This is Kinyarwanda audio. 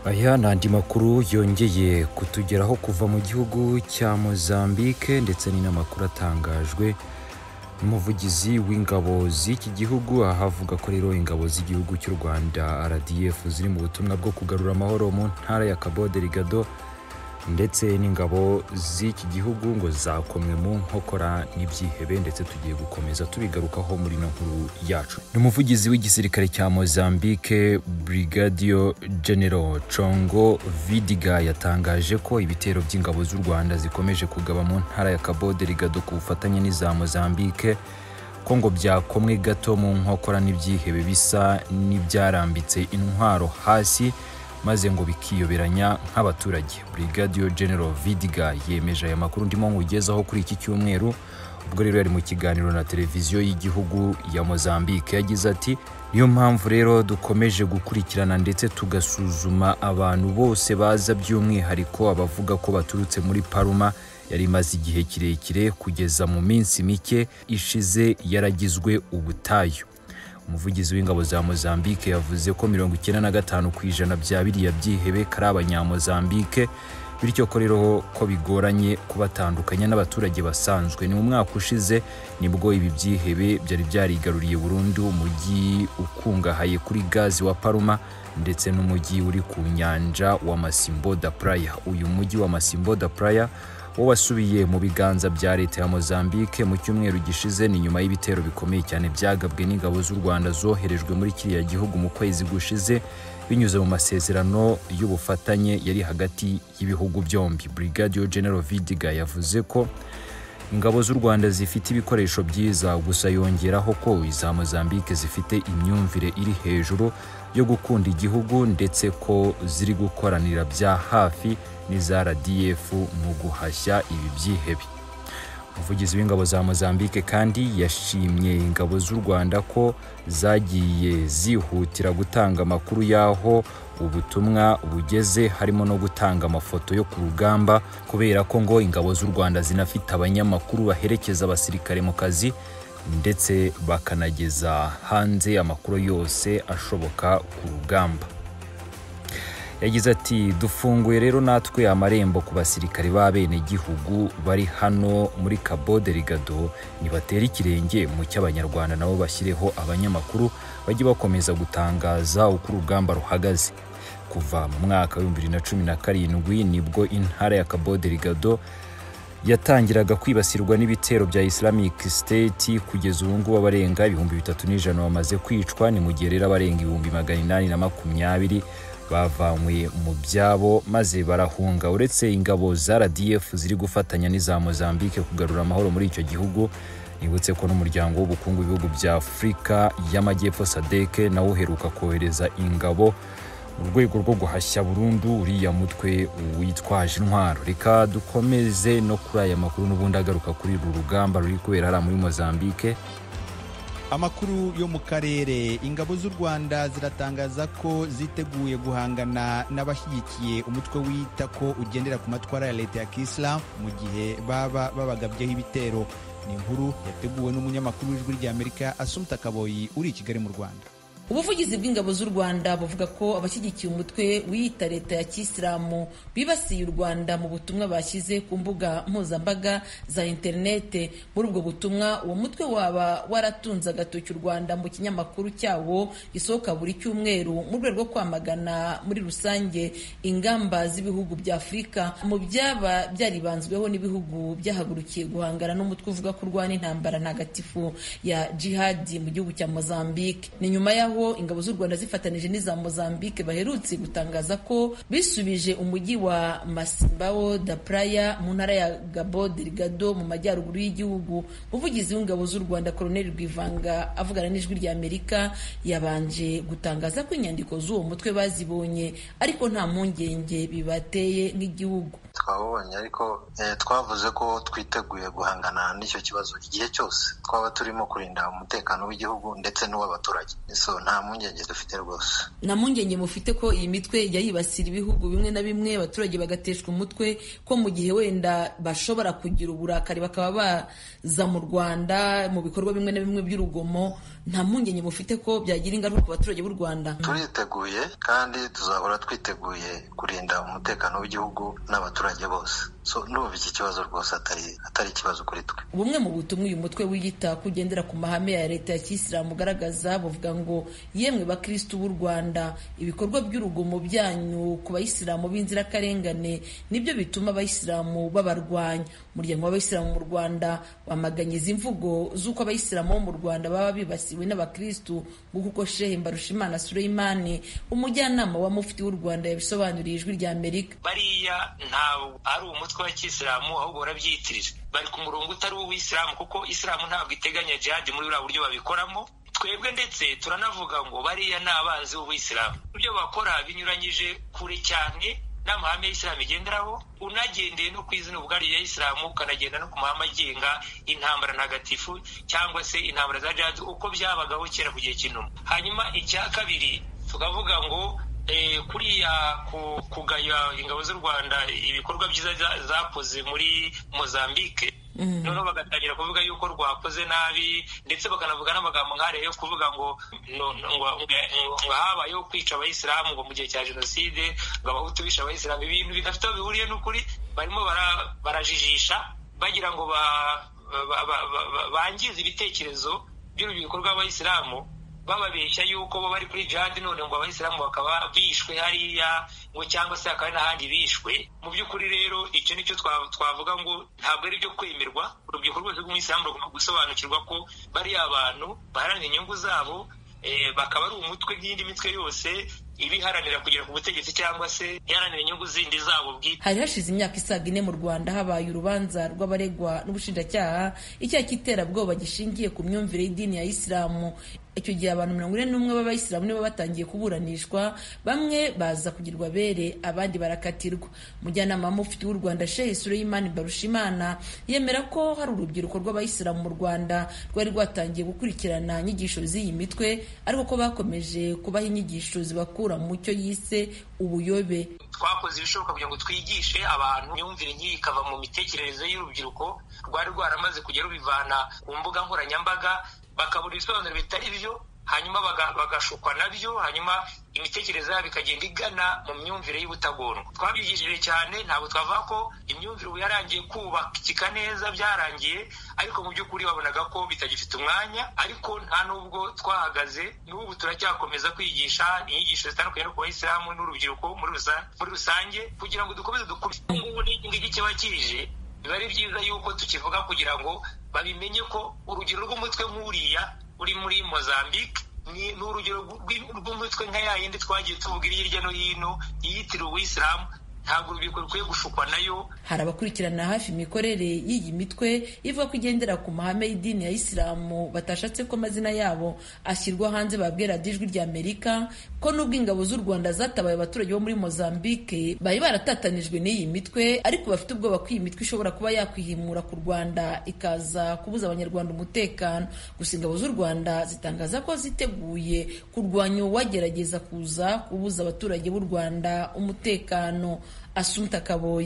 Aya ni andi makuru yongeye kutugeraho kuva mu gihugu cya Mozambique ndetse ni n'amakuru atangajwe n'umuvugizi w'ingabo z'iki gihugu aha avuga ko rero ingabo z'igihugu cy'u Rwanda RDF ziri mu butumwa bwo kugarura amahoro mu ntara ya Cabo Delgado ndetse n'ingabo z'iki gihugu ngo zakomwe mu nkokora n'ibyihebe ndetse tugiye gukomeza tubigarukaho muri ino nkuru yacu ni umuvugizi w'igisirikare cya mozambique brigadio general congo vidiga yatangaje ko ibitero by'ingabo z'u rwanda zikomeje kugaba mu ntara ya cabo delgado ku bufatanye n'iza mozambique ko ngo byakomwe gato mu nkokora n'ibyihebe bisa n'ibyarambitse intwaro hasi maze ngo bikiyoberanya nk'abaturage Brigadier General Vidiga yemeje aya makuru ndimo nkugezaho kuri iki cyumweru ubwo rero yari mu kiganiro na televiziyo y'igihugu ya Mozambique yagize ati niyo mpamvu rero dukomeje gukurikirana ndetse tugasuzuma abantu bose baza by'umwihariko abavuga ko baturutse muri Paruma yari imaze igihe kirekire kugeza mu minsi mike ishize yaragizwe ubutayu umuvugizi w'ingabo za Mozambique yavuze ko mirongo icyenda na gatanu ku ijana bya biriya byihebe ari abanyamozambique bityo ko rero ko bigoranye kubatandukanya n'abaturage basanzwe ni mu mwaka ushize nibwo ibi byihebe byari byarigaruriye burundu umujyi ukungahaye kuri gazi wa Paruma ndetse n'umujyi uri ku nyanja wa Masimbo da Praia uyu mujyi wa Masimbo da Praia wo wasubiye mu biganza bya leta ya Mozambique mu cyumweru gishize ni nyuma y'ibitero bikomeye cyane byagabwe n'ingabo z'u Rwanda zoherejwe muri kiriya gihugu mu kwezi gushize binyuze mu masezerano y'ubufatanye yari hagati y'ibihugu byombi Brigadier General Vidiga yavuze ko ingabo z'u Rwanda zifite ibikoresho byiza gusa yongeraho ko iza Mozambique zifite imyumvire iri hejuru yo gukunda igihugu ndetse ko ziri gukoranira bya hafi n'iza RDF mu guhashya ibi byihebe umuvugizi w'ingabo za Mozambique kandi yashimye ingabo z'u Rwanda ko zagiye zihutira gutanga amakuru y'aho ubutumwa bugeze harimo no gutanga amafoto yo ku rugamba kubera ko ngo ingabo z'u Rwanda zinafite abanyamakuru baherekeza abasirikare mu kazi ndetse bakanageza hanze amakuru yose ashoboka ku rugamba yagize ati dufunguye rero natwe amarembo ku basirikare b'abenegihugu bari hano muri Cabo Delgado nibatera ikirenge mu cy'abanyarwanda nabo bashyireho abanyamakuru bajye bakomeza gutangaza uko urugamba ruhagaze kuva mu mwaka w'ibihumbi bibiri na cumi na karindwi nibwo intara ya Cabo Delgado yatangiraga kwibasirwa n'ibitero bya Islamic State kugeza ubu ngubu abarenga ibihumbi bitatu n'ijana bamaze kwicwa ni mu gihe rero abarenga ibihumbi magana inani na makumyabiri bavanywe mu byabo maze barahunga uretse ingabo za RDF ziri gufatanya n'iza Mozambique kugarura amahoro muri icyo gihugu nibutse ko n'umuryango w'ubukungu w'ibihugu bya Afurika y'Amajyepfo SADC nawo uheruka kohereza ingabo mu rwego rwo guhashya burundu uriya mutwe witwaje intwaro reka dukomeze no kuri aya makuru n'ubundi agaruka kuri uru rugamba ruri kubera hariya muri Mozambique amakuru yo mu karere ingabo z'u rwanda ziratangaza ko ziteguye guhangana n'abashyigikiye umutwe wita ko ugendera ku matwara ya leta ya kisilamu mu gihe baba babagabyeho ibitero ni inkuru yateguwe n'umunyamakuru w'ijwi ry'amerika asumta kaboyi uri i kigali mu rwanda ubuvugizi bw'ingabo z'u rwanda buvuga ko abashyigikiye umutwe wiyita leta ya kisilamu bibasiye u rwanda mu butumwa bashyize ku mbuga mpuzambaga za interinete muri ubwo butumwa uwo mutwe waba waratunze agatoki u rwanda mu kinyamakuru cyawo gisohoka buri cyumweru mu rwego rwo kwamagana muri rusange ingamba z'ibihugu bya afurika mu byaba byaribanzweho n'ibihugu byahagurukiye guhangana n'umutwe uvuga ko urwana intambara ntagatifu ya jihadi mu gihugu cya mozambique ni nyuma yaho ingabo z'u Rwanda zifatanije n'iza Mozambique baherutse gutangaza ko bisubije umujyi wa Masimbao da Praia mu ntara ya Cabo Delgado mu majyaruguru y'igihugu umuvugizi w'ingabo z'u Rwanda Colonel Rwivanga avugana n'ijwi rya Amerika yabanje gutangaza ko inyandiko z'uwo mutwe bazibonye ariko nta mpungenge bibateye nk'igihugu twabonye ariko twavuze ko twiteguye guhangana n'icyo kibazo igihe cyose twaba turimo kurinda umutekano w'igihugu ndetse n'uw'abaturage so nta mpungenge dufite rwose nta mpungenge mufite ko iyi mitwe ijya yibasira ibihugu bimwe na bimwe abaturage bagateshwa umutwe ko mu gihe wenda bashobora kugira uburakari bakaba baza mu rwanda mu bikorwa bimwe na bimwe by'urugomo nta mpungenge mufite ko byagira ingaruka ku baturage b'u Rwanda turiteguye kandi tuzahora twiteguye kurinda umutekano w'igihugu n'abaturage bose so ndumva iki kibazo rwose atari atari ikibazo kuri twe bumwe mu butumwa uyu mutwe wiyita ko ugendera ku mahame ya leta ya kiyisilamu ugaragaza buvuga ngo yemwe bakirisitu b'u rwanda ibikorwa by'urugomo byanyu ku bayisilamu b'inzirakarengane nibyo bituma abayisilamu babarwanya umuryango w'abayisilamu mu rwanda wamaganye izi mvugo z'uko abayisilamu bo mu rwanda baba bibasiwe n'abakirisitu nk'uko uko shehe mbarushimana sureyimani umujyanama wa mufti w'u rwanda yabisobanuriye ijwi rya amerika bariya ntabwo ari umutwe wa kiyisilamu ahubwo barabyiyitirira bari ku murongo utari uw'isilamu kuko isilamu ntabwo iteganya jihadi muri buriya buryo babikoramo twebwe ndetse turanavuga ngo bariya ni abanzi b'ubuyisilamu ibyo bakora binyuranyije kure cyane n'amahame y'isilamu igenderaho unagendeye no ku izina ubwari rya isilamu ukanagenda no ku mahame agenga intambara ntagatifu cyangwa se intambara za jihadi uko byabagaho kera ku gihe cy'inuma hanyuma icya kabiri tukavuga ngo kuriya kugaya ingabo z'u rwanda ibikorwa byiza zakoze muri mozambique noneho bagatangira kuvuga yuko rwakoze nabi ndetse bakanavuga n'amagambo nk'ariya yo kuvuga ngo ngo habayeho kwica abayisilamu ngo mu gihe cya jenoside ngo abahutu bishe abayisilamu ibintu bidafite aho bihuriye n'ukuri barimo barajijisha bagira ngo bangize ibitekerezo by'urubyiruko rw'abayisilamu bababeshya yuko bo bari kuri jihadi none ngo abayisilamu bakaba bishwe hariya ngo cyangwa se hakaba n'ahandi bishwe mu by'ukuri rero icyo nicyo twavuga ngo ntabwo ari ibyo kwemerwa urubyiruko rwose rw'umuyisilamu rugomba gusobanukirwa ko bariya abantu baharanira inyungu zabo bakaba ari umutwe nk'iyindi mitwe yose ibiharanira kugera ku butegetsi cyangwa se iharanira inyungu zindi zabo bwite hari hashize imyaka isaga ine mu rwanda habaye urubanza rw'abaregwa n'ubushinjacyaha icyaha cy'iterabwoba gishingiye ku myumvire y'idini ya isilamu icyo gihe abantu mirongo ine n'umwe b'abayisilamu nibo batangiye kuburanishwa bamwe baza kugirwa bere abandi barakatirwa umujyanama wa mufti w'u rwanda shehe sureyimani barushimana yemera ko hari urubyiruko rw'abayisilamu mu rwanda rwari rwatangiye gukurikirana inyigisho z'iyi mitwe ariko ko bakomeje kubaha inyigisho zibakura mu mucyo yise ubuyobe twakoze ibishoboka kugira ngo twigishe abantu imyumvire nk'iyi ikava mu mitekerereze y'urubyiruko rwari rwaramaze kujya rubivana ku mbuga nkoranyambaga bakabura ibisobanuro bitari byo hanyuma bagashukwa nabyo hanyuma imitekerereze yabo ikagenda igana mu myumvire y'ubutagondwa twabyigishije cyane ntabwo twavuga ko imyumvire ubu yarangiye kubakika neza byarangiye ariko mu by'ukuri babonaga ko bitagifite umwanya ariko nta n'ubwo twahagaze n'ubu turacyakomeza kwigisha inyigisho zitandukanye no ku bayisilamu n'urubyiruko muri rusange kugira ngo dukomeze dukure ubu ngubu n'ingigi kiba kije biba ari byiza yuko tukivuga kugira ngo babimenye ko urugero rw'umutwe nk'uriya uri muri mozambique ni urugero rw'umutwe nka ya yindi twagiye tuvuga iri hirya no hino iyitiriwe uwisilamu ntabwo urubyiruko rukwiye gushukwa nayo hari abakurikirana hafi imikorere y'iyi mitwe ivuga ko igendera ku mahame y'idini ya isilamu batashatse ko amazina yabo ashyirwa hanze babwira ijwi rya amerika ko n'ubwo ingabo z'u rwanda zatabaye abaturage bo muri mozambique bari baratatanijwe n'iyi mitwe ariko bafite ubwoba ko iyi mitwe ishobora kuba yakwihimura ku rwanda ikaza kubuza abanyarwanda umutekano gusa ingabo z'u rwanda zitangaza ko ziteguye kurwanya uwagerageza kuza kubuza abaturage b'u rwanda umutekano Assunta Kaboyi